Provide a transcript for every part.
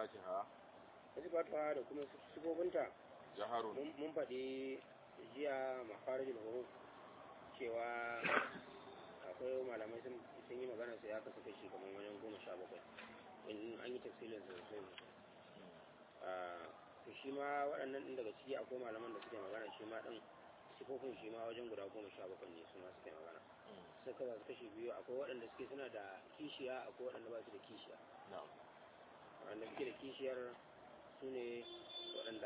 sifatiha sifatuwa da kuma sifofinta jaharun mun mun faɗi jiya mafarijin huruf cewa akwai malamai sun sun yi magana sai aka saka shi kamar wajen goma sha bakwai in an yi tafsilin sosai Ah, to shi ma waɗannan ɗin daga ciki akwai malaman da suke magana shi ma ɗin sifofin shi ma wajen guda goma sha bakwai ne su ma suke magana sun kasa su kashi biyu akwai waɗanda suke suna da kishiya akwai waɗanda ba su da kishiya na'am waɗanda suke da kishiyar su ne waɗanda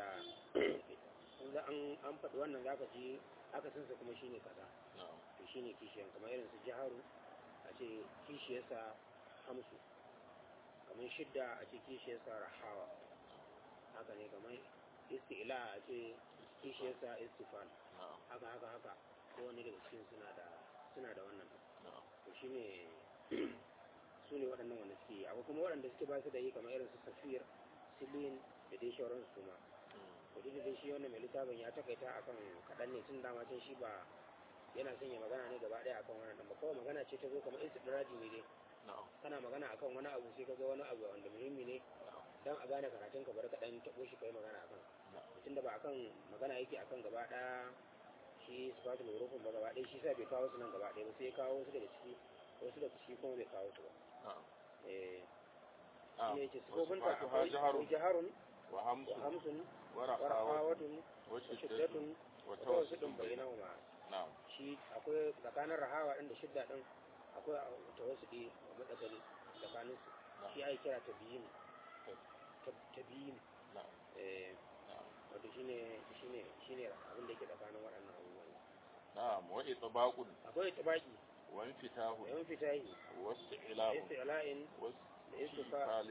in za an an faɗi wannan zaka ji aka sansa kuma shine kaza na'am to shine kishiyan kamar irin su jiharu a ce kishiyarsa hamsu kamar shidda a ce kishiyarsa rahawa haka ne kamar isti'la a ce kishiyarsa istifan na'am haka haka haka kowane daga cikin suna da suna da wannan na'am to shine su ne waɗannan wanda suke yi akwai kuma waɗanda suke ba su da yi kamar irin su safir silin da dai shauransu su ma to duk da dai shi wannan mai littafin ya takaita akan kaɗan ne tun dama can shi ba yana son ya magana ne gaba ɗaya akan wannan ɗan ba kawai magana ce ta zo kamar istidraji ne dai na'am kana magana akan wani abu sai ka ga wani abu wanda muhimmi ne dan a gane karatun ka bari ka dan taɓo shi kai magana akan tunda ba akan magana yake akan gaba ɗaya shi sifatul hurufin ba gaba ɗaya shi sa bai kawo su nan gaba ɗaya ba sai ya kawo wasu daga ciki wasu daga ciki kuma bai kawo su ba na'am eh na'am shi ne ce wa sifofinta sifatuha akwai jaharun akwai jaharun wa wa hamsun hamsun wa wa rafawatun rahawatun wa wa shiddatun shiddatun wa wa tawassidun tawassutun bainahum bainahuma na'am shi akwai tsakanin rahawa ɗin da shidda ɗin akwai tawassudi a matsakali tsakanin su na'am shi ai kira tabiyin tabiyin na'am eh na'am wato shine shine shine abin da yake tsakanin waɗannan abubuwan na'am wa itbaqun akwai tabaki wa infitahun da yan fitahi wa da isti'la'un istila'in wa da istifalin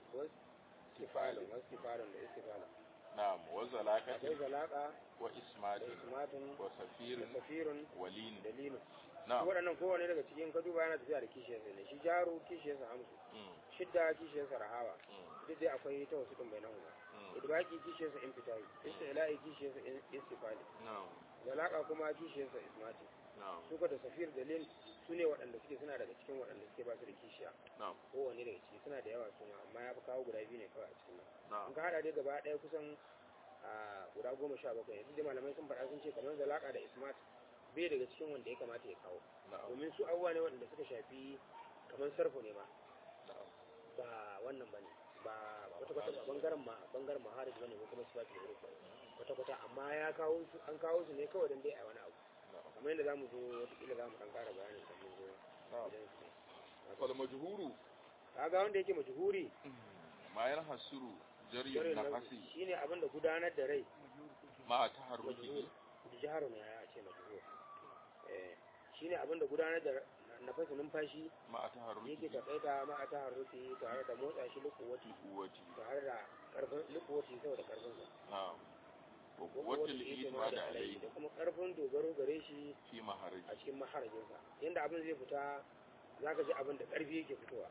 istifalin istifalin da istifalin na'am wa akwai zalaqatin zalaka wa da ismatin ismatun wa da safirin safirun wa lin da linu na'am waɗannan kowane daga cikin ka duba yana tafiya da kishiyarsa ne shi jaru kishiyarsa hamsu mm shidda kishiyarsa rahawa mm duk dai akwai ta wasu ɗin bainahu mm idbaki kishiyarsa infitahi istila'i kishiyarsa in- istifali na'am zalaka kuma kishiyarsa ismati na'am suka da safir da lil su ne waɗanda suke suna daga cikin waɗanda suke ba su da kishiya na'am kowanne daga ciki suna da yawa suna amma ya fi kawo guda biyu ne kawai a cikin nan na'am in ka haɗa dai gaba ɗaya kusan a guda goma sha bakwai yanzu dai malamai sun faɗa sun ce kamar zalaka da ismat bai daga cikin wanda ya kamata ya kawo na'am domin su abubuwa ne waɗanda suka shafi kamar sarfu ne ma na'am ba wannan bane ba kwata kwata ba bangaren ma bangaren maharij bane ko kuma sifati da rufa kwata kwata amma ya kawo su an kawo su ne kawai dan dai a wani abu na'am kamar yadda zamu zo wataƙila zamu dan ƙara bayanin kan mun zo na'am idan su wal majhuru kaga wanda yake majhuri ma yanhasuru jaryun jarin nafasi nafsi shine abin da gudanar da rai ma taharruki majhur jiharu ne ya ce majhur eh shine abin da gudanar da nafasi numfashi ma taharruki yake takaita ma a taharruki tare da motsa shi lukuwati quwwati tare da karfin lukuwati saboda karfin sa na'am wa quwwatul itimad alayhi da kuma karfin dogaro gare shi fi maharaji a cikin maharajinsa yadda abin zai fita za ka ji abin da ƙarfi yake fitowa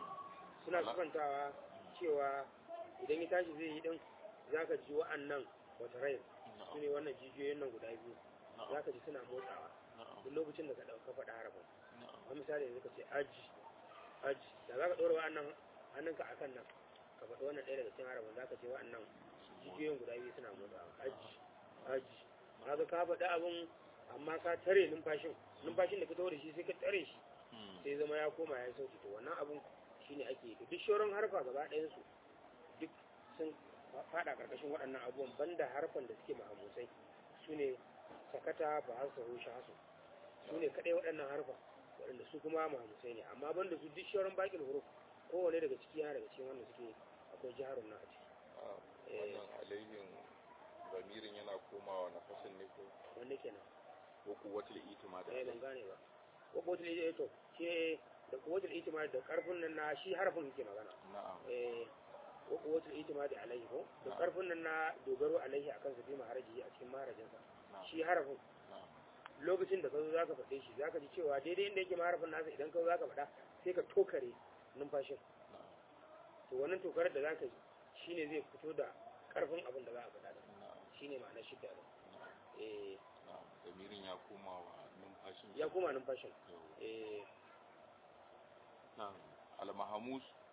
suna Ala- sufantawa cewa idan ya tashi zai yi din za ka ji wa'annan wata rai su ne wannan jijiyoyin nan guda biyu za ka ji suna motsawa duk lokacin da ka ɗauka faɗa harafin a misali yanzu ka ce aji aji da za ka ɗora wa'annan hannunka a kan nan ka faɗi wannan ɗaya daga cikin harafin za ka ce wa'annan jijiyoyin guda biyu suna motsawa aji aji kaga ka faɗi abin amma ka tare numfashin numfashin da ka tawo da shi sai ka tare shi sai zama ya koma ya sauki to wannan abun shine ake yi duk shauran harfa gaba ɗayan su duk sun faɗa ƙarƙashin waɗannan abubuwan banda harfan da suke mahamusai su ne sakata ba har sahu shasu su ne kaɗai waɗannan harfa waɗanda su kuma mahamusai ne amma banda su duk shauran baƙin huruf kowane daga ciki yana daga cikin wanda suke akwai jiharun nan a ciki wannan alayhin zamirin yana komawa nafasin ne ko wanda kenan ko kuwatul itimad eh ban alayhi gane ba ko kotul ita to shi da kotul itimad da karfin nan na shi harfin yake magana na'am eh ko kotul itimad alaihi ko da Na'am. karfin nan na dogaro alaihi akan su fi maharaji a cikin maharajin sa na'am shi harafin na'am lokacin da ka zo zaka faɗe shi zaka ji cewa daidai inda yake maharafin nasa idan ka zo zaka faɗa sai ka tokare numfashin na'am to wannan tokarar da zaka yi shine zai fito da karfin abin da za a faɗa da na'am shine ma'anar shidda da na'am eh na'am zamirin ya komawa numfashin ya koma numfashin Yau. eh na'am al-mahamus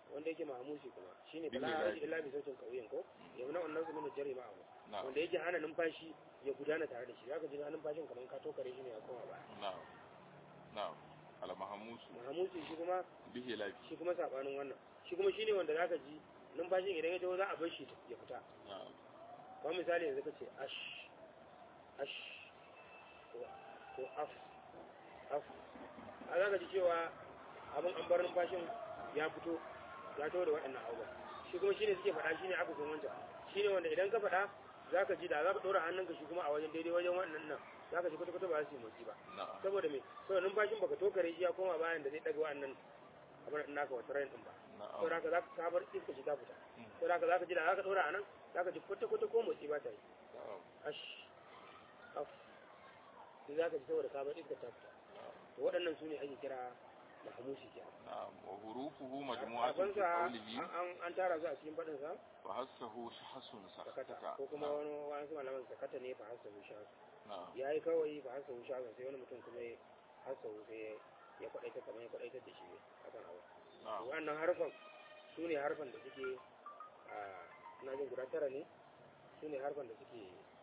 wanda yake mahamusi kuma shine Bin bala ilahi. haji illa bi sautin kauyen ko ya na wannan su min jari ma'ahu na'am wanda yake hana numfashi ya gudana tare da shi zaka ji numfashin kamar ka tokare shi ne ya koma ba na'am na'am al-mahmusu mahamusi shi kuma bihi lafi shi kuma sabanin wannan shi kuma shine wanda zaka ji numfashin idan ya taho za a bar shi ya fita na'am kamar misali yanzu ka ce ash ash ko ko af af a za ka ji cewa abin an bar numfashin ya fito ya taho da waɗannan abubuwa shi kuma shine suke faɗa shine aka san wancan shine wanda idan ka faɗa za ka ji da za ka ɗora hannunka shi kuma a wajen daidai wajen waɗannan nan za ka ji kwata-kwata ba za su yi motsi ba na'am saboda me saboda numfashin baka tokare shi ya koma bayan da zai ɗaga waɗannan abin nan naka wata rayin ɗin ba saboda na'am haka za ka sabar iska shi ta fita Mm. saboda haka za ka ji da za ka ɗora a nan za ka ji kwata-kwata ko motsi ba ta yi na'am ash af sai za ka ji saboda sabar iska ta fita to waɗannan su ne ake kira mahamusi kenan na'am wa hurufuhu majmu'atun fi Abinsa qawlihi an an tara su a cikin faɗinsa fa hassahu shahsun sakata sakata ko kuma wani wani malaman sakata ne fa hasa wusha na'am ya yi kawai fa hasa wusha sai wani mutum kuma ya hasa sai ya kwaɗaita kamar ya kwaɗaita da shi akan abu na'am wannan harfan su ne harfan da suke a na jin guda tara ne su ne harfan da suke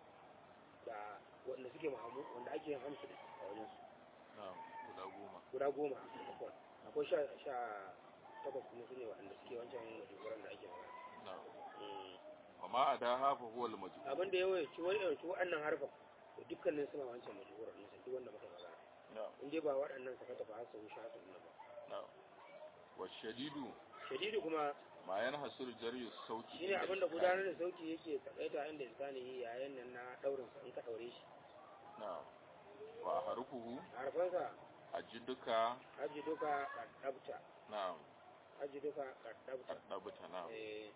da wanda suke mahamu wanda ake yin hamsu da a wajen su na'am guda goma guda goma akwai akwai sha sha takwas kuma su ne wanda suke wancan majuguran da ake magana na'am Mm. wa ma adaha fa huwa al-majhul abin da yawa ci wani yawanci waɗannan harfan to dukkanin suna wancan majuguran nisan duk wanda muka magana na'am in dai ba waɗannan saka tafi har sau sha su ba na'am wa shadidu shadidu kuma ma yanhasuru jaryu sauti shine abin da gudanar da sauki yake takaita inda iska ne yayin nan na daurin sa in ka daure shi na'am wa harufuhu harfansa ajiduka haji duka kaddabta na'am haji duka kaddabta addabuta na'am eh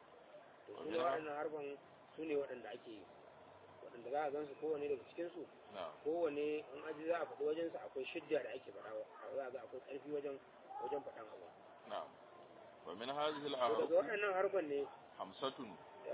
to su ne waɗannan harfan su ne waɗanda ake yi waɗanda za a gansu kowane daga cikin su na'am kowane in aji za a faɗi wajen sa akwai shidda da ake faɗa za a ga akwai ƙarfi wajen wajen faɗan abu na'am wa min hadhihi to al-ahruf daga waɗannan harfan ne hamsatun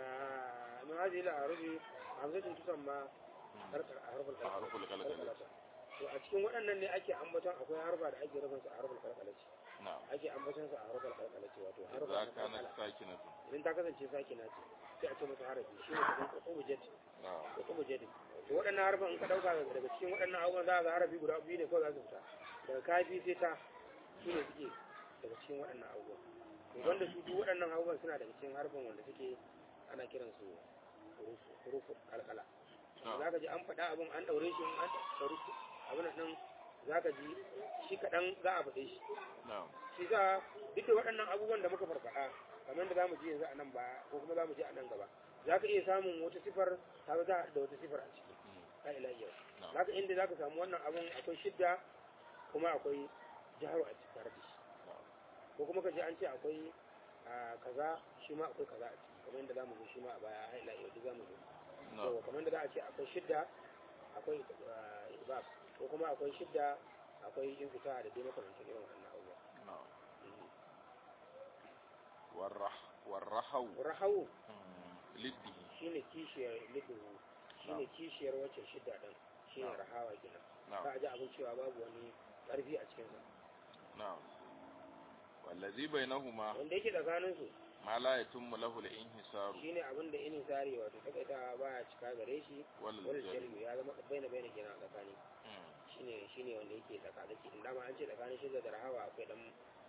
min hadhihi al-arufi hamzatun tusamma harfar harfar harful qalqalah kalkalata to a cikin waɗannan ne ake ambaton akwai harfa da ake rufin su a harfar kalkalaci na'am ake ambaton su a harfar kalkalaci wato harfar idza kanat kalkala sakinatun idan ta kasance sakina ce sai a ce masa harafi shi ne kamar kutubu jet na'am kutubu jet to waɗannan harfan in ka ɗauka daga cikin waɗannan abubuwan za a ga harafi guda biyu ne kawai za su fita daga kafi sai ta su ne suke daga cikin waɗannan abubuwan to wanda su duk waɗannan abubuwan suna daga cikin harfan wanda suke ana kiransu hurufu kalkala za ka ji an faɗa abin an ɗaure shi an ɗaure shi abin nan za ka ji shi kaɗan za a faɗe shi na'am shi za duk da waɗannan abubuwan da muka farfaɗa kamar da za mu ji yanzu a nan ba ko kuma za mu ji a nan gaba za ka iya samun wata sifar ta za da wata sifar a ciki Mm. la ilaha illallah na'am za ka inda za ka samu wannan abun akwai shidda kuma akwai jaharu a cikin tare da shi na'am ko kuma ka ji an ce akwai a kaza shi ma akwai kaza a ciki kamar yadda za mu zo shi ma a baya har ila yau duk za mu zo na'am yawa kamar da za a ce akwai shidda akwai uh, ibab ko kuma akwai shidda akwai infita da dai makamantan irin wannan abubuwa na'am warrah warrahaw rahawu Mm. liddihi shine kishiyar liduhu shine kishiyar wacce shidda din shine Na'am. rahawa kenan na'am za a ji abin cewa babu wani karfi a cikin sa na'am wallazi bainahuma wanda yake tsakanin su ma la yatimmu lahu al-inhisaru shine abin da ini sari wato takaita baya cika gare shi wal wal jari jalmi ya zama baina baina kenan a tsakani Mm. shine shine wanda yake tsakadaki in dama an ce tsakanin shidda da rahawa akwai dan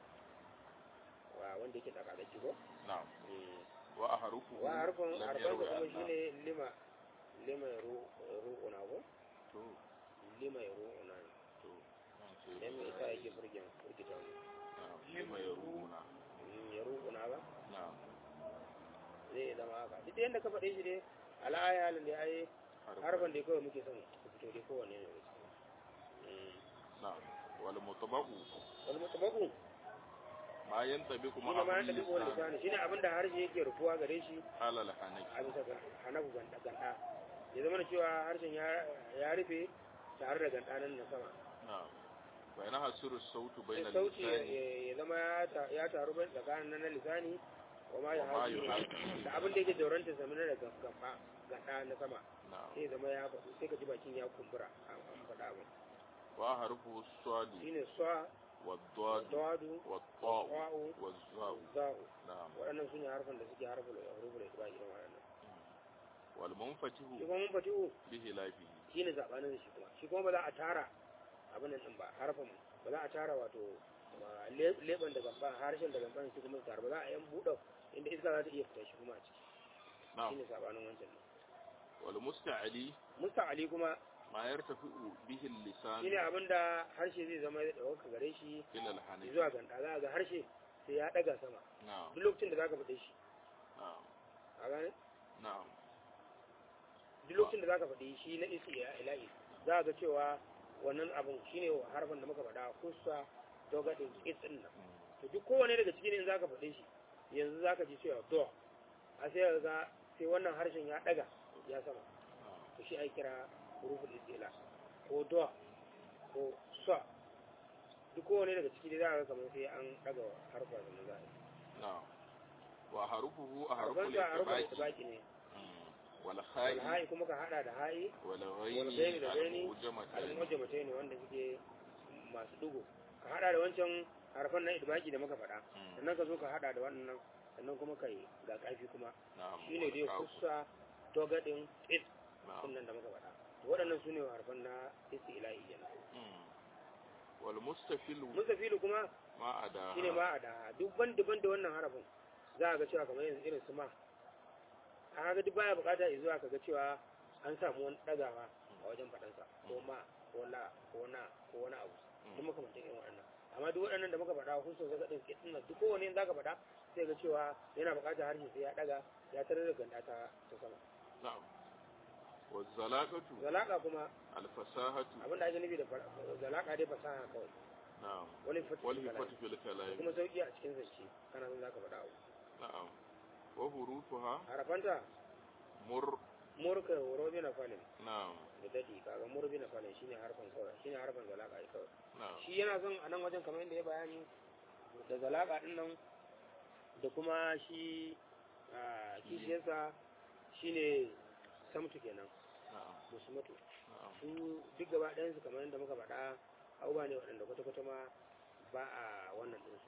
wa wanda yake tsakadaki ko na'am Mm. wa ahrufu wa harfin lam harfin yarwi kuma anna. shine lima lima ru ru'una ko to lima ru'una to nan ce dan me yasa yake burgen burgita mu na'am lima yaruna Mm, ya ru'una ba na'am zai zama haka duk yanda ka faɗe shi dai al'aya halin da ai harfan da kawai muke son ku fito dai kowanne ne Mm. na'am wal mutabaqu wal mutabaku ma yantabiqu shi ne ma ma'a yanda duk wani lisan lisani shine abin da harshe yake rufuwa gare shi ala al-hanaki a bisa ga hanafu ganda ganda ya zama da cewa harshen ya ya rufe tare da ganda nan na sama na'am wa yana hasiru sautu sai bayna sauti ya- lisani ya ya zama ya ta- ya taru bai tsakanin nan na lisani wa ma ya Wa ma haji yuhaji. da abin da yake jauranta sami na daga gaba ganda na sama na'am sai ya zama ya faɗi sai ka ji bakin ya kumbura an an faɗa abin wa harfu swadi shine swa والضاد dawadu والطاء wa'u والزاء za'u نعم waɗannan su ne harfan da suke harfin huruful itba irin waɗannan والمنفتح shi kuma mun fatihu بخلافه shi ne zaɓanin shi kuma shi kuma ba za a tara abin nan ɗin ba harfin ba za a tara wato ma- le- leɓen da gamba harshen da gamban shi kuma su tara ba za a yan buɗe inda iska za ta iya fita shi kuma a ciki shi نعم ne saɓanin wancan ne والمستعلي musta ali kuma ما يرتفع به shi اللسان ne abin da harshe zai zama ya ɗauka gare shi إلى الحنك zuwa ganda za a ga harshe sai ya ɗaga sama نعم duk lokacin da za ka faɗe shi نعم a gane نعم duk lokacin da za ka faɗi shi na isi ya ilahi za a ga cewa wannan abin shi ne harfin da muka faɗa kusa dogaɗin kitsin nan to duk kowane daga cikin in za ka faɗe shi yanzu za ka ji cewa do a sai ka ga sai wannan harshen ya ɗaga ya sama to shi ai kira huruful istila ko do ko sa duk kowane daga ciki dai za ka ga kamar sai an ɗaga harfa da za a yi نعم وحرفه أحرف harfan da harfan الاتباع istibaki ne والخاء alha'i kuma ka hada da ha'i والغين والغين da gaini المعجمتين al-mujamata ne wanda suke masu dugo ka hada da wancan harfan na idbaki da muka faɗa مم. sannan ka zo ka hada da wannan sannan kuma kai ga kafi kuma نعم shine dai والكاف. kusa dogadin it نعم sunan da muka faɗa to waɗannan su ne harfan na istilahi kenan مم. والمستفل mustafilu kuma ما أداها shine ba a da duk ban daban da wannan harafin za a ga cewa kamar yanzu irin su ma a ga duk baya bukata ya zuwa ka ga cewa an samu wani ɗagawa a wajen faɗansa ko ma ko la ko na ko wani abu duk makamantan irin waɗannan amma duk waɗannan da muka faɗa husun zaka ɗin kitsin nan duk kowane za ka faɗa sai ga cewa yana buƙatar harshe sai ya ɗaga ya tarar da ganda ta ta sama نعم والزلاقة zalaka kuma الفصاحة abin da ake nufi da fa- zalaka dai fasaha kawai نعم wani fatu والهفة في الكلام kuma sauki a cikin zance kana son za ka faɗa abu نعم وحروفها harafanta مر murka robi na falin نعم da dadi kaga murbi na falin shine harfan kawai shine harfan zalaka ai kawai نعم shi yana son a nan wajen kamar yadda ya bayani da zalaka din nan da kuma shi a kishiyarsa shine samtu kenan نعم musmatu نعم su duk gaba ɗayansu kamar yadda muka faɗa abubuwa ne waɗanda kwata-kwata ma ba a wannan ɗinsu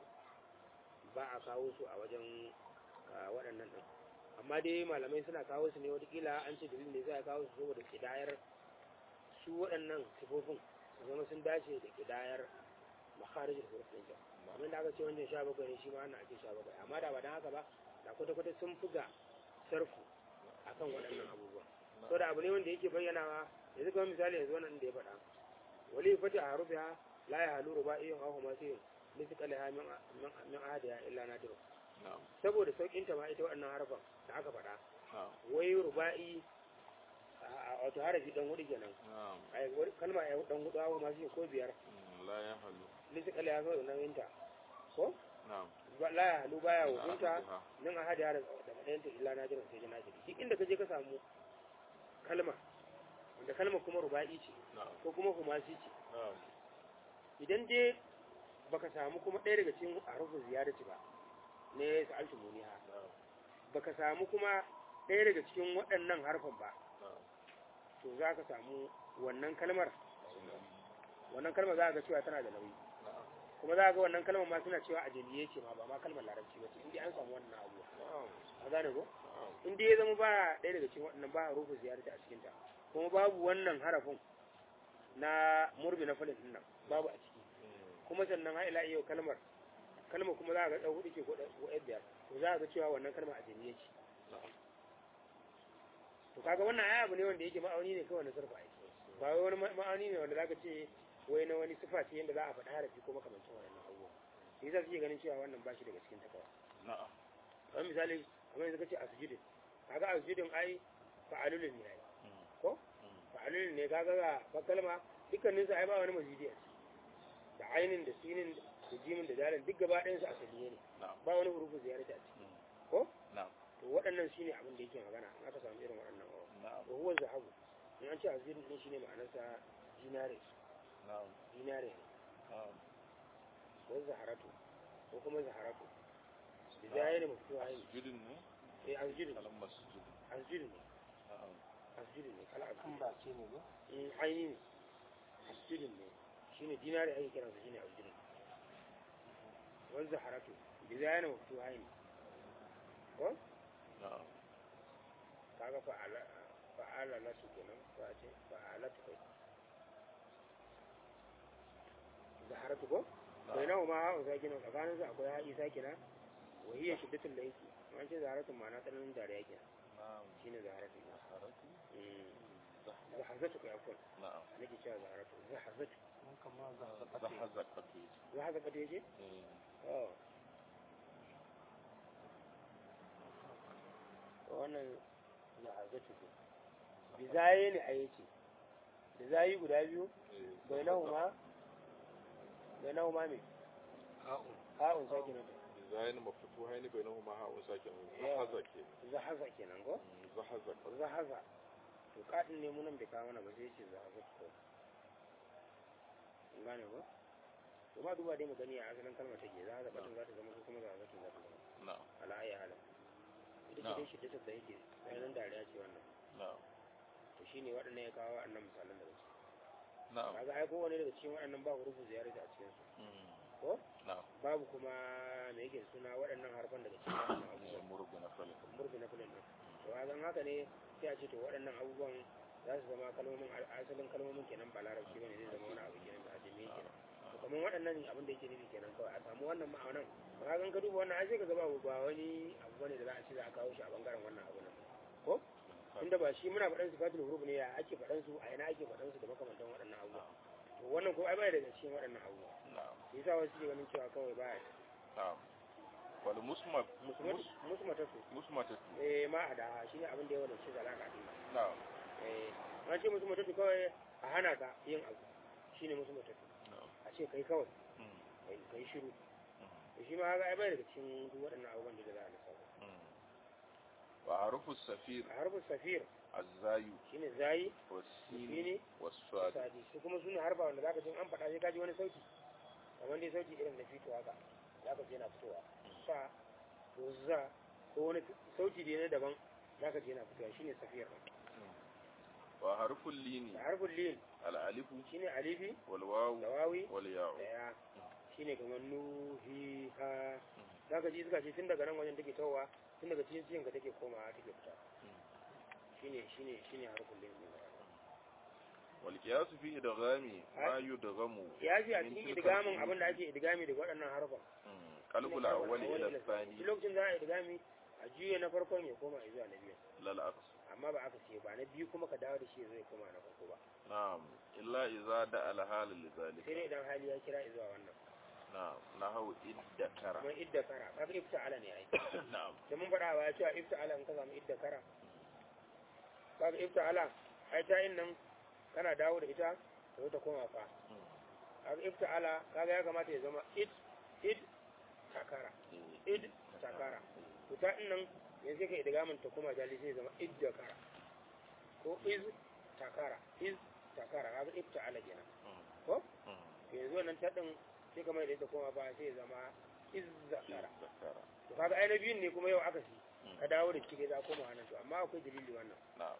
ba a kawo su a wajen a, waɗannan ɗin amma dai malamai suna kawo su ne watakila an ce dalilin da za a kawo su saboda kidayar su waɗannan sifofin su zama sun dace da kidayar makharijin huruf ɗin can kamar da aka ce wancan sha bakwai ne shi ma ana ake sha bakwai amma da ba don haka ba da kwata-kwata sun fi ga sarfu akan waɗannan abubuwa so da abu ne wanda yake bayyanawa yanzu kamar misali yanzu wannan da ya faɗa wali fati a harufiha la ya halu ruba'iyyun aw humasiyun misqalaha min min min ahadiha illa nadir نعم saboda saukin ta ma ita waɗannan harfan da aka faɗa نعم wai ruba'i a- a- wato harafi dan hudu kenan نعم ai wani kalma ya dan hudu aw humasiyun ko biyar مم. لا يحل misqalaha zo nan yinta ko نعم Ba- la ya halu baya من hukunta أحدها. min ahadiha da da ɗayanta illa nadir sai da nadir duk inda ka je ka samu kalma wanda kalmar kuma ruba'i ce نعم ko kuma humasi ce نعم idan dai baka samu kuma ɗaya daga cikin harufin ziyarati ba ne sa'altu muniha نعم baka samu kuma ɗaya daga cikin waɗannan harfan ba نعم to za ka samu wannan kalmar wannan kalmar za ka ga cewa tana da nauyi نعم kuma za ka ga wannan kalmar ma suna cewa ajaliye ce ma ba ma kalmar larabci ba ce in dai an samu wannan abu نعم a gane ko نعم in dai ya zama ba ɗaya daga cikin waɗannan ba harufin ziyarati a cikinta kuma babu wannan harafin na murbi na falin din nan babu a ciki مم. kuma sannan ha ila yau kalmar kalmar kuma za a ga ɗan hudu ke ko ɗan ko ɗan biyar to za a ga cewa wannan kalmar a jami'a ce نعم to kaga wannan ai abu ne wanda yake ma'auni ne kawai na sarfa aiki ba wai wani ma- ma'auni ne wanda zaka ce wai na wani sifa ce yadda za a faɗi harafi ko makamancin wannan abubuwa shi yasa suke ganin cewa wannan ba shi daga cikin takawa نعم kamar misali kamar yanzu kace asjudin kaga asjudin ai fa'alulun ne ai مم. ko مم. fa'alulun ne kaga ga fa kalma dukkanin su ai ba wani mazidi a ciki da ainin da sinin da jimin da dalin duk gaba ɗayan su asaliye ne نعم ba wani hurufin ziyarta a ciki مم. ko نعم to waɗannan shine abin da yake magana in aka samu irin waɗannan awa نعم wa huwa zahabu in an ce azirin din shine ma'anarsa dinare نعم dinare ne نعم wa zaharatu ko kuma zaharatu da zai ne mafi wahayi مسجد ne eh azjirin kalan masjid azjirin ne na'am azjirin ne kala azjirin an ba ce ne ba in aini ne azjirin ne shine dinare ake kiransa shine azjirin wanzu haratu bi zayana wa tuhaini ko na'am kaga fa'ala fa'ala latu kenan ko a ce fa'ala tu kai zaharatu ko bai nawa ma ha'u sakina tsakanin su akwai ha'i sakina wa hiya shiddatul laysi an ce zaharatu ma'ana tsananin dariya kenan na'am shine zaharatu zaharatu zahazatu kai afwan na'am nake cewa zaharatu zahazatu zahazaqatu zahazatu yace eh oh wannan zahazatu ce bi zaye ne a yace da zayi guda biyu bai nahu ma bai nahu ma me ha'un sakina design maftuhaini bainahuma ha'un sakin Yawa. zahaza ke zahaza kenan ko zahaza zahaza to kadin ne munan bai kawo mana ba sai ce zahaza ko kun gane ko to ma duba dai mu gani a asalin kalmar take zahaza batun za ta zama ko kuma zahaza tun za ta zama na'am ala ayi halin ita ce Na'am. dai shiddatar da yake bayanan dariya ce wannan na'am to shine waɗannan ya kawo waɗannan misalan daga ciki na'am kaga ai kowane daga cikin waɗannan ba hurufu ziyarata a cikin su Mm. ko na'am babu kuma me yake da suna waɗannan harfan daga cikin waɗannan abubuwan murgu na falin murfi na filin ɗin to a zan haka ne sai a ce to waɗannan abubuwan za su zama kalmomin al- asalin kalmomin kenan ba larabci bane zai zama wani abu kenan da ajami kenan to kamar waɗannan abin da yake nufi kenan kawai a samu wannan ma'aunan ba ka ka duba wannan ai sai ka ga ba ba wani abu bane da za a ce za a kawo shi a bangaren wannan abu nan ko tunda ba shi muna faɗan sifatul huruf ne ya ake faɗan su a ina ake faɗan su da makamantan waɗannan abubuwa to wannan ko ai baya daga cikin waɗannan abubuwa na'am shi yasa wasu ke ganin cewa kawai baya na'am wal musma musu matatu musmatatu eh ma a da shi ne abin da ya wadance zalaka din nan na'am eh an ce musu mutattu kawai a hana ka yin abu shine musu mutattu na'am a ce kai kawai Mm. kai kai shiru Mm. to shi ma haka ai bai daga cikin duk waɗannan abubuwan da za a lissafa Mm. wa harufu safir a harfin safir azzayu shine zayi wasini shine waswad sadi su kuma sune harfa wanda zaka ji an faɗa sai ka ji wani sauti kamar dai sauti irin na fito haka zaka ji yana fitowa sa ko za ko wani sauti da na daban zaka ji yana fitowa shine safir wa harful lini da harfin lin al alifu shine alifi wal wawu da wawi wal ya'u da ya shine kamar nuhi ha zaka ji iska ce tun daga nan wajen take tawowa tun daga cikin cikin ka take komawa take fita shine shine shine harfin lin din wal qiyas fi idghami ma yudghamu ya ji a min cikin tilka idgamin abin da ake idgami daga waɗannan harfan Mm. qalbul awwal ila thani duk lokacin za a idgami a juye na farkon ya koma zuwa na biyu lal aqs amma ba aka ce ba na biyu kuma ka dawo da shi zai koma na farko ba na'am illa idza da al hal li sai zalika dai idan hali ya kira zuwa wannan na'am nahu iddakara kamar idda kara kaga ifta'ala ne ai na'am da mun faɗa wa cewa ifta'ala in ka samu idda kara kaga ifta'ala ai ta yin nan kana dawo da ita ta zo ta koma fa kaga ifta'ala kaga ya kamata ya zama id id takara id takara to ta yin nan yanzu ka idgamin ta koma jali sai ya zama id da kara ko iz takara iz takara kaga ifta'ala kenan ko to yanzu wannan ta din sai kamar da ita koma fa sai ya zama iz zakara iddakara to kaga ai na biyun ne kuma yau aka si ka dawo da cike za koma wannan to amma akwai dalili wannan na'am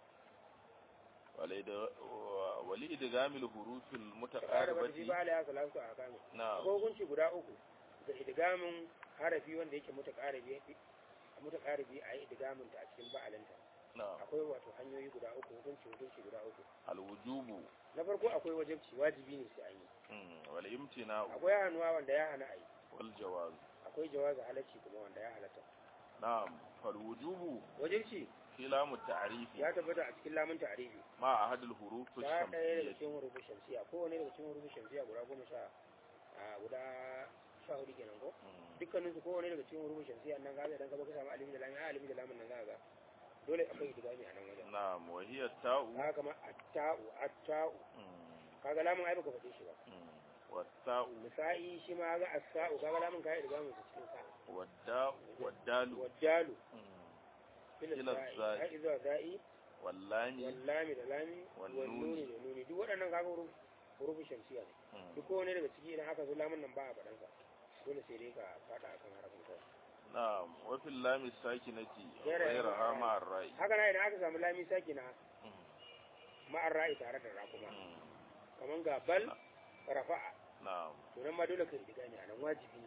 wali idgamil hurufil ƙara ba shi mutaqaribati ba ya salatu a kame na'am ko hukunci guda uku da idgamin harafi wanda yake mutaqaribi mutaqaribi a yi idgamin ta a cikin ba'alinta na'am akwai wato hanyoyi guda uku hukunci hukunci guda uku alwujubu na farko akwai wajibci wajibi ne sai an yi mm, wal imtina'u akwai hannuwa wanda ya hana a yi wal jawaz akwai jawaza halacci kuma wanda ya halatta na'am fal wujubu wajibci fi lamu ta'rifi ya tabbata a cikin lamun ta'arifi ma ahadul huruf ta ɗaya daga ash-shamsiyyah cikin hurufin shamsiya kowane daga cikin hurufin shamsiya guda goma sha a guda sha hudu kenan ko Mm, dukkanin su kowane daga cikin hurufin shamsiya nan gaza idan ka zo ka samu alimi da lami a alimi da lamin nan za ka ga dole akwai idgami a nan wajen na'am wa hiya ta'u haka kama atta'u atta'u mm, kaga lamun ai baka faɗe shi ba mm, wa ta'u misa'i shi ma ga as-sa'u kaga lamun kai idgamin su cikin sa wa da'u wa dalu wajjalu mm, ila Ila sa'i za'i. ai zuwa sa'i wal lami wallami da lami Wal wal nuni. nuni da nuni duk waɗannan kaga huruf hurufin shamsiya ne mm, duk kowane daga ciki idan aka zo lamun nan ba a faɗan sa dole sai dai ka faɗa akan harafin kawai na'am wa fil lami sakinati Ghayra ghayraha ra'i. ma ar-ra'i haka na idan aka samu lami saki na Mm, ma'ar ra'i tare da ra kuma mm, kaman ga bal rafa'a na'am to nan ma dole ka yi ne a nan wajibi ne a nan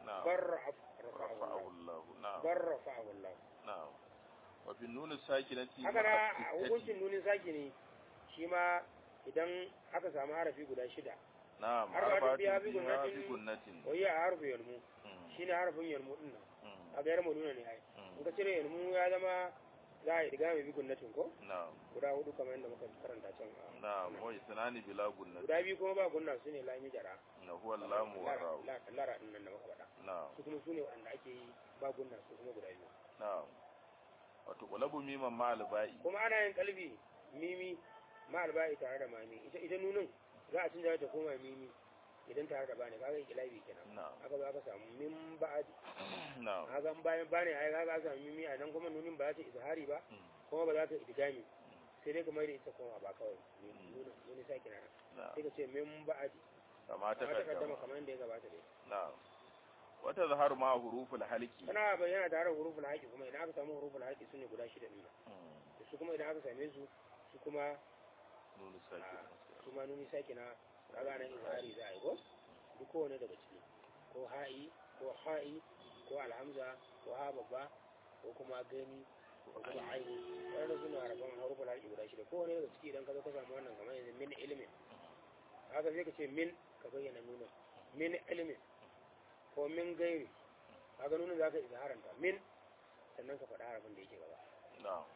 na'am barra rafa'ahu rafa'ahu Allah na'am barra rafa'ahu Allah na'am wa fi nun sakinati haka na ma'a a sittati. hukuncin nunin saki ne shi ma idan aka samu harafi guda shida na'am arba'atu arba'atu biha bi biha gunnatin. bi gunnatin wai a harfi yalmu Mm, shine harfin yalmu din nan mm, a ga yarmu nuna ne ai mm. in ka cire yalmu ya zama za a yi diga mai bi gunnatin ko na'am guda hudu kamar yadda muka karanta can a na'am wa isnani bila gunnatin guda biyu kuma ba gunna su ne lami jara na huwa lamu wa lara ra'u lara- lara din nan da muka faɗa na'am su kuma su ne waɗanda ake yi ba gunna su kuma guda biyu na'am wato qulabu miman ma alba'i kuma ana yin kalbi mimi ma alba'i tare da mami ita ita nunin za a canza ta koma mimi idan tare da bani kaga ikilabi kenan na'am aka ba ka samu min ba'adi na'am kaga in bayan bani ai kaga ka samu mimi a nan kuma nunin ba za ta izhari ba Mm, kuma ba za ta idgami sai dai kamar da ita koma ba kawai nunin nunin saki na na'am sai ka ce min ba'adi kama ta amma ta kaddama kaddama kamar yadda ya gabata dai na'am wata zahar ma huruful halki tana bayyana tare da huruful haƙi kuma idan aka samu huruful haƙi su ne guda shida ɗin nan Mm, da su kuma idan aka same su su kuma nunu sakin su ma nuni sake na kaga nan izhari za a yi ko duk kowane daga ciki ko ha'i ko ha'i ko alhamza ko ha babba ko kuma gani ko kuma aini wannan suna rabon huruful haƙi guda shida kowane daga ciki idan ka zo ka samu wannan kamar yanzu min ilimin haka sai ka ce min ka bayyana nuna min ilimin ko min gairi kaga nuna za ka izharanta min sannan ka faɗa harafin da yake gaba na'am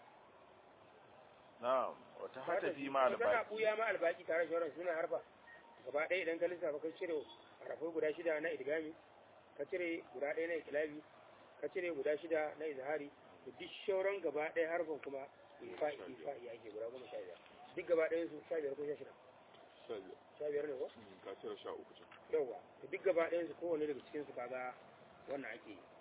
na'am wata hata fi ma tana albaqi buya ma albaki tare da shauran suna harfa gaba ɗaya idan ka lissafa ka cire harafai guda shida na idgami ka cire guda ɗaya na ikilabi ka cire guda shida na izhari da duk shauran gaba ɗaya harfan kuma ifa'i ifa'i ake guda goma sha biyar duk gaba ɗayan su sha biyar ko sha shida sha biyar sha biyar ne ko Mm, ka cire sha uku can yawwa da duk gaba ɗayan su kowane daga cikin su kaga wannan ake yi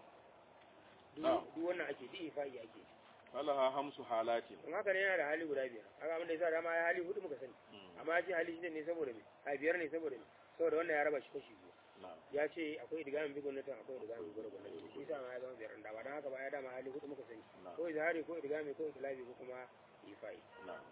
duk Na'am. duk wannan ake duk ifa'i ake yi falaha hamsu halatin don haka ne yana da hali guda biyar haka abin da yasa dama ya hali hudu muka sani Mm, amma ya ce hali shida ne saboda me a biyar ne saboda me saboda wannan ya raba shi kashi biyu na'am ya ce akwai digamin bi gwamnatin akwai digamin bi gwamnatin shi sa ma ya zama biyar da ba don haka ba ya dama hali hudu muka sani na'am ko izhari ko idgami ko iklabi ko kuma ifai na'am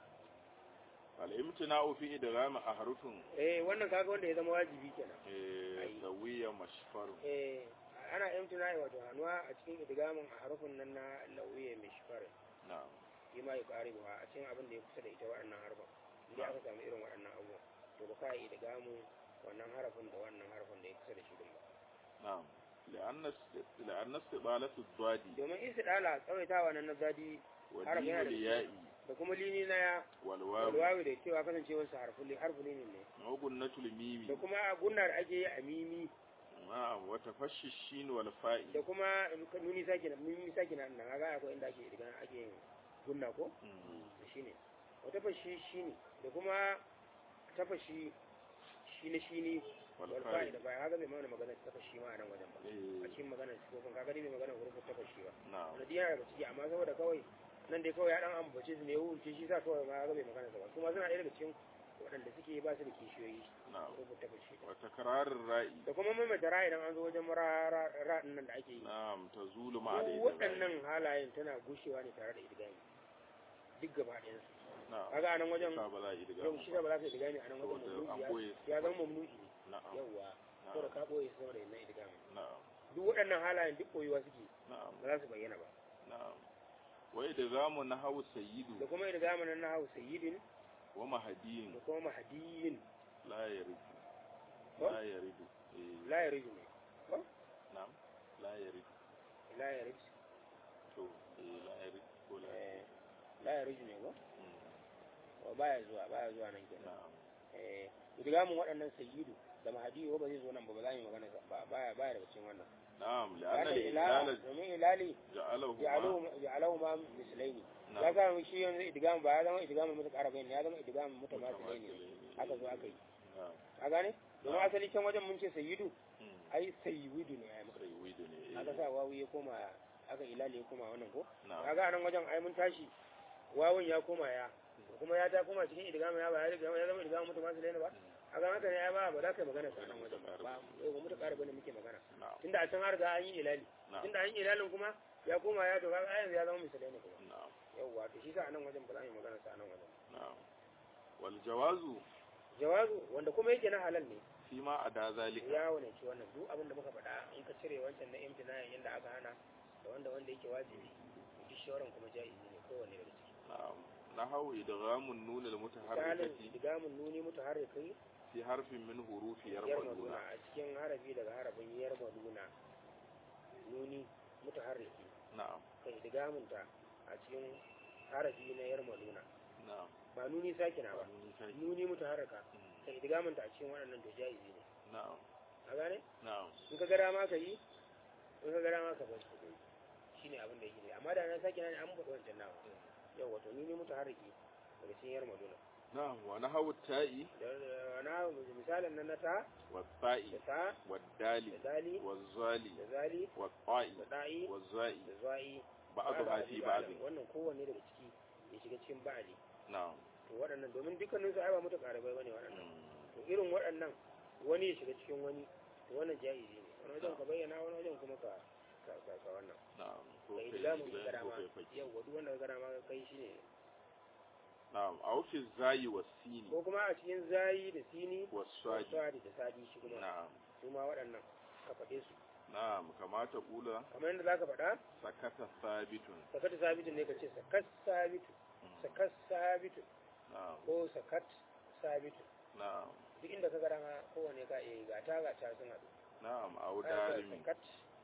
al-imtina'u fi idgham ahrufin eh wannan kaga wanda ya zama wajibi kenan eh Ai. sawiya mashfar eh ana imtina wato hannuwa a cikin idgamin a harufin nan na lawiya mai shifare na'am shi ma ya ƙari ba a cikin abin da ya kusa da ita waɗannan harfan inda aka samu irin waɗannan abubuwan to ba ka yi idgamin wannan harafin da wannan harafin da ya kusa da shi din ba na'am لأن لأن استبالة الضاد domin istidala tsawaitawa nan na zadi Harafin ودين yana da الياء da kuma lini na ya والواو walwawi da cewa kasancewar sa harfin harfin lini ne وقنة الميم da kuma gunna da ake yi a mimi نعم وتفشي الشين والفاء da kuma nuni sake na mimi sake na nan kaga akwai inda ake idan ake yin gunna ko مم. shine wata fashi shine da kuma tafashi shine shine wal fa'i والفاء da baya kaga bai mana magana tafashi ma a nan wajen ba a إيه. cikin magana sifofin kaga dai bai magana hurufin tafashi ba نعم wanda diya daga ciki amma saboda kawai nan dai kawai ya dan ambace su ne ya wuce shi sa kawai ma kaga bai magana sa ba kuma suna ɗaya daga cikin waɗanda suke ba su da kishiyoyi نعم hurufin tafashi وتكرار الراء da kuma maimaita ra idan an zo wajen ra ra nan da ake yi نعم تزول مع Duk الإدغام waɗannan halayen tana gushewa ne tare da idgami duk gaba ɗayansu نعم kaga a nan wajen فبلا yau إدغام shi da ba za ka yi idgami a nan wajen saboda an mamnu'i boye ya- ya zama mamnu'i ne نعم yawwa نعم saboda ka ɓoye su saboda yin idgami نعم duk waɗannan halayen duk ɓoyewa suke نعم ba za su bayyana ba نعم وإدغام نحو da سيد kuma idgami nan na hau sayyidin ومهدي da kuma mahdiyin لا يرد ko لا يرد إيه. la yarju ne نعم لا يرد la yarju تو إيه لا يرد ولا eh la yarju ne ko مم. wa baya zuwa baya zuwa nan kenan نعم eh idgamin waɗannan sayyidu da mahdiyu ba zai zo nan ba ba za mu yi magana sa ba baya baya daga cikin wannan نعم لأن لأن الإلال الإلال domin ilali جعله ja'alahu ma mislaini ya نعم ga shi yanzu idgam ba ya zama idgam mutaqarrabain ya zama idgam mutamatsilaini aka zo aka yi نعم ka gane domin asali can wajen mun ce sayyidu مم. ai sayyidu ne ai muka سيد aka sa wawu ya koma aka ilali ya koma wannan ko نعم kaga nan wajen ai mun tashi wawun ya koma ya kuma ya ta koma cikin idgam ya ba ya riga ya zama idgam mutamatsilaini ba a ga haka ne ai ba ba za ka yi magana sa nan wajen ba ba yau ba mutaqarrabain muke magana نعم tunda a can har ga an yi ilali نعم tunda an yi ilalin kuma ya koma ya to kaga ai yanzu ya zama misalai kuma نعم yawwa to shi sa anan wajen ba za mu yi magana sa anan wajen نعم والجواز jawazu wanda kuma yake na halal ne fi ma a da zalika ya wane ci wannan duk abin da muka faɗa in ka cire wancan na imtinayin inda aka hana da wanda wanda yake wajibi duk shawaran kuma ja'izi ne kowanne daga ciki na'am nahawu idghamun nun al misalin mutaharrikati digamun nuni mutaharrikin fi harfin min hurufi yarmaduna yarmaduna a cikin harafi daga harafin yarmaduna nuni mutaharriki na'am kai digamunta a cikin harafi na yarmaduna na'am ba nuni sakina ba Nuni sai- nuni mutaharrika Mm, kai digamunta a cikin waɗannan to ja'izi ne na'am a gane na'am in ka gara ma ka yi in ka gara ma ka bar shi shine abin da yake ne amma da na sakina ne an faɗi wancan nawa yau wato nuni mutaharriki daga cikin yarmaduna na'am wa nahawu ta'i da na misalin nan na ta wa da ta'i ta wa da dali dali wa zali da zali wa ta'i da da'i wa za'i da za'i ba'dha fi ba'd wannan kowanne daga ciki ya shiga cikin ba'ali na'am to waɗannan domin dukkanin su ai ba mutu karabai bane waɗannan Mm, to irin waɗannan wani ya shiga cikin wani to wannan jaizi ne wani wajen ka bayyana wani wajen kuma ka ka ka ka wannan na'am ko ka kai yi lamun idan ka gara ko ma kai faki yau duk wanda ka gara ma ka kai shi ne na'am aw fi zayi wa sini ko kuma a cikin zayi da sini wa da swadi sadi da sadi shi kuma na'am su ma waɗannan ka faɗe su na'am kamata kula kamar yadda zaka faɗa sakata sabitun sakat sabitu ne ka ce sakat sabitu sakat sabitu na'am ko sakat sabitu na'am duk inda ka gara ma kowane ka iya ga ta ga ta sun haɗu na'am aw Ana sa darimi sakat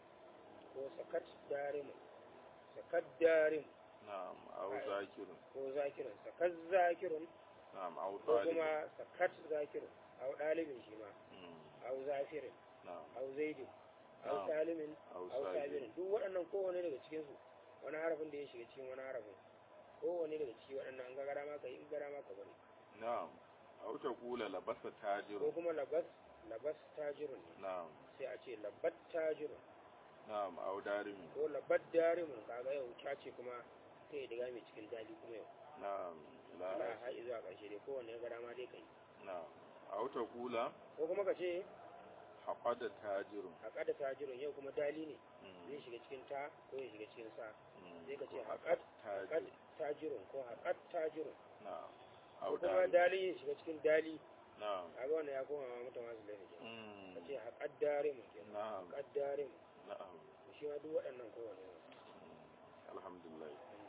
ko sakat darimu sakat darimu na'am aw zakirun ko zakirun sakat zakirun na'am aw ko talibun kuma sakat zakirun au ɗalibin shi ma Mm, au zafirin na'am au zaidin au Na'am. salimin aw au sabirin sabirin duk waɗannan kowane daga cikinsu wani harafin da ya shiga cikin wani harafin kowane daga ciki waɗannan an ga gara ma ka yi in gara ma ka bari na'am aw taqula labasa ko tajirun kuma labas labas tajirun ne na'am sai a ce labat tajirun na'am aw darimi ko labat darimun kaga yau ta ce kuma ta yi diga mai cikin dali kuma yau na'am la Allah har zuwa ƙarshe dai kowanne ya gara ma dai kai na'am aw taqula ko kuma ka ce haqada tajirun haƙa da tajirun yau kuma dali ne Mm, zai shiga cikin ta ko ya shiga cikin sa mm, zai ka ce ko haƙat tajirun haƙat tajirun ko haƙat tajirun na'am ko aw kuma darimi dali ya shiga cikin dali na'am kaga wannan ya koma ma mutum masu laifin kenan Mm, ka ce haƙat darimun kenan na'am haƙat darimun na'am shi ma duk waɗannan kowanne ne Mm, alhamdulillah